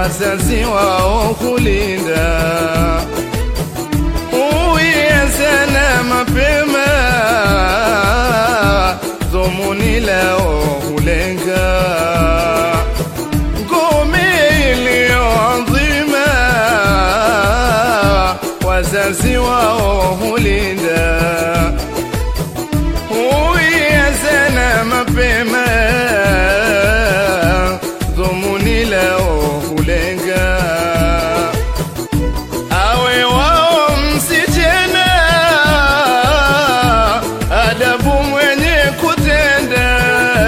wazazi wao kulinda uyezana mapema dhumuni lao hulenga ngome iliyoadhima wazazi wao hulinda huyazana mapema dhumuni lao hulenga awe wao msichana adabu mwenye kutenda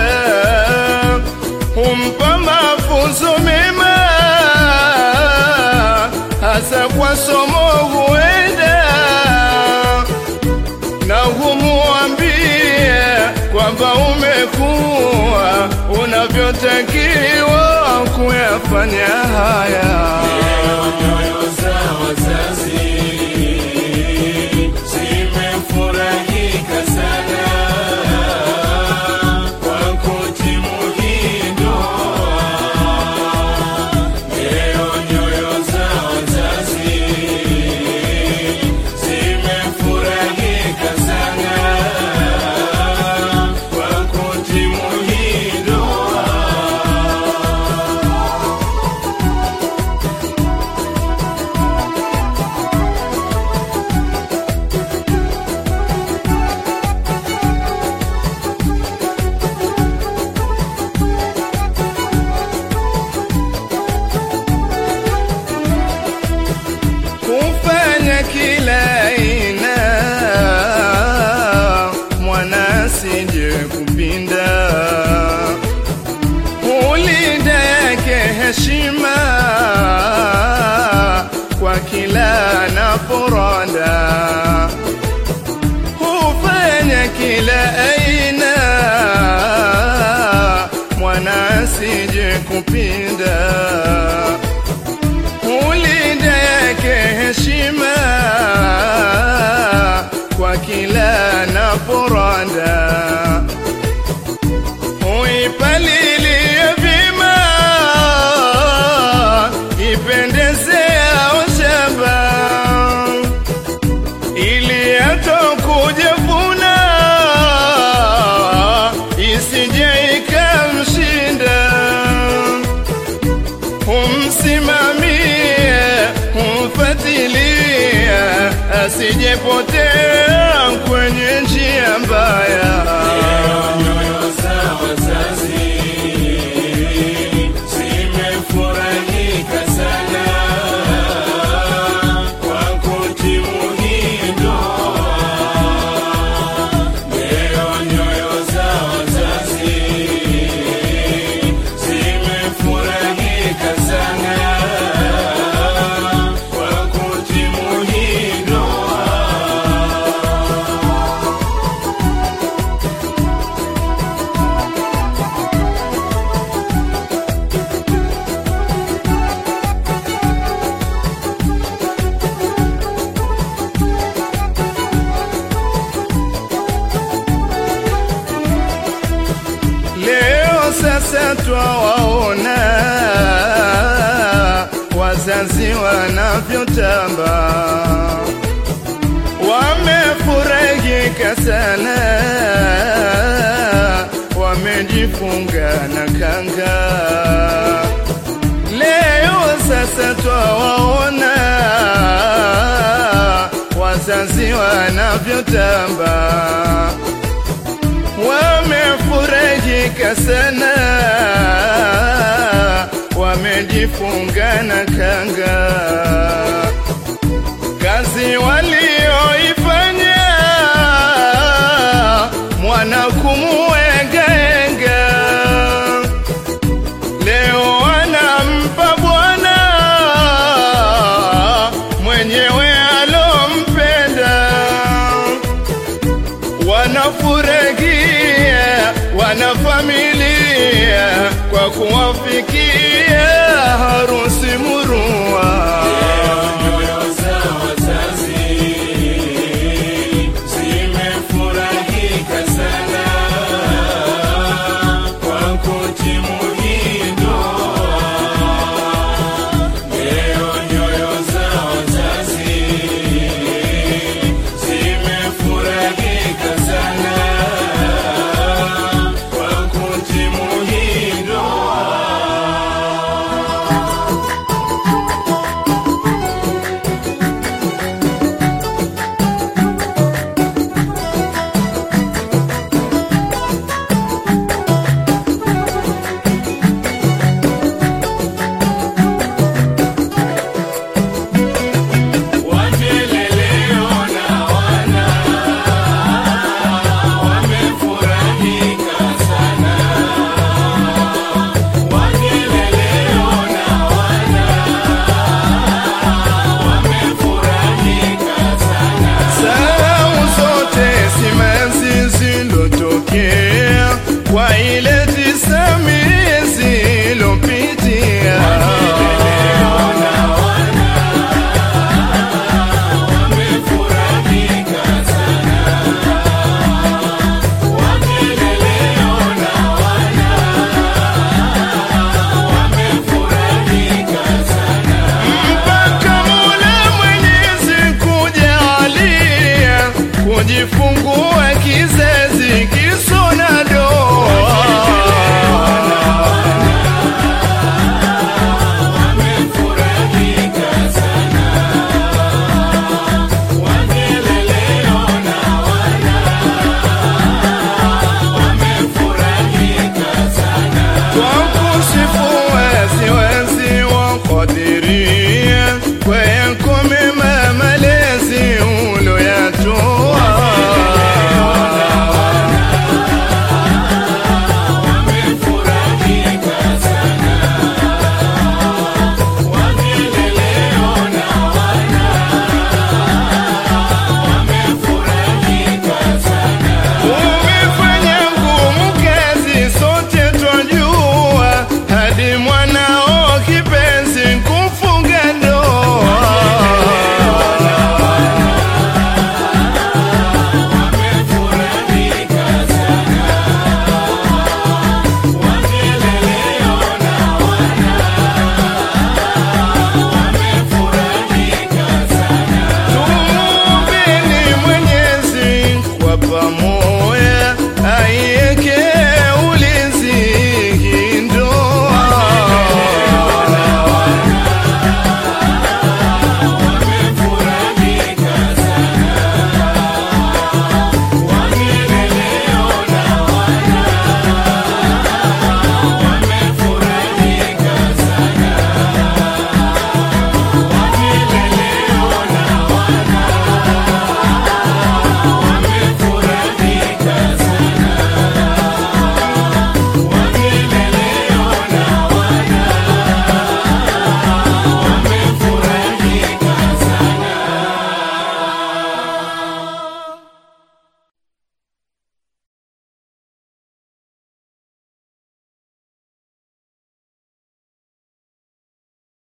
humpa mafunzo mema hasa kwa somo huenda na humuambie kwamba umekuwa unavyotakiwa kuyafanya haya nyoyo za wazazi zimefurahika sana kwa kutimu hii ndoa. Leo nyoyo za wazazi zimefurahika sana kwa kutimu hii ndoa. kufanya kila aina mwana asije kupinda ulinda yake heshima kwa kila anaporonda hufanya kila aina mwana asije kupinda ulinda yake heshima kwa kila naporanda uipalilie vima ipendezea shamba ili atokuja vuna isije ikamshinda humsimamie, humfatilie, asijepotea kwenye njia mbaya. Nyoyo za wazazi zimefurahika sana kwa kutimu hii ndoa. Leo nyoyo za wazazi zimefurahika sana kwa kutimu hii ndoa. Leo sasa twawaona wazazi wanavyotamba, wamefurahika sana, wamejifunga na kanga. Leo sasa twawaona wazazi wanavyotamba wamefurahika sana, wamejifunga na kanga. Kazi walioifanya mwana kumuengaenga, leo wanampa Bwana mwenyewe alompenda wanafurahia wanafamilia kwa kuwafikia harusi murua. Nyoyo za wazazi zimefurahika sana kwa kutimu hii ndoa. kusifu